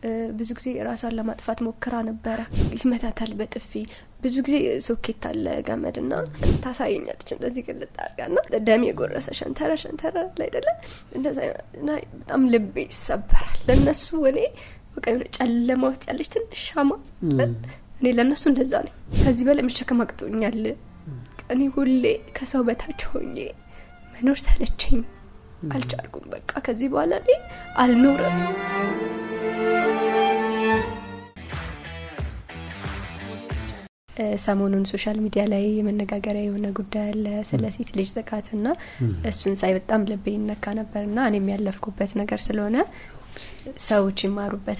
ብዙ ጊዜ ራሷን ለማጥፋት ሞክራ ነበረ። ይመታታል በጥፊ ብዙ ጊዜ ሶኬት አለ ገመድ ና ታሳየኛለች እንደዚህ ግልጥ አድርጋ ና ደም የጎረሰ ሸንተረ ሸንተረ ላይ አይደለ እንደዛ በጣም ልቤ ይሰበራል። ለእነሱ እኔ በቃ የሆነ ጨለማ ውስጥ ያለች ትንሽ ሻማ እኔ ለእነሱ እንደዛ ነኝ። ከዚህ በላይ መሸከም አቅቶኛል። እኔ ሁሌ ከሰው በታች ሆኜ መኖር ሰለቸኝ፣ አልቻልኩም። በቃ ከዚህ በኋላ እኔ አልኖርም። ሰሞኑን ሶሻል ሚዲያ ላይ የመነጋገሪያ የሆነ ጉዳይ አለ ስለ ሴት ልጅ ጥቃትና እሱን ሳይ በጣም ልቤ ይነካ ነበርና እኔም ያለፍኩበት ነገር ስለሆነ ሰዎች ይማሩበት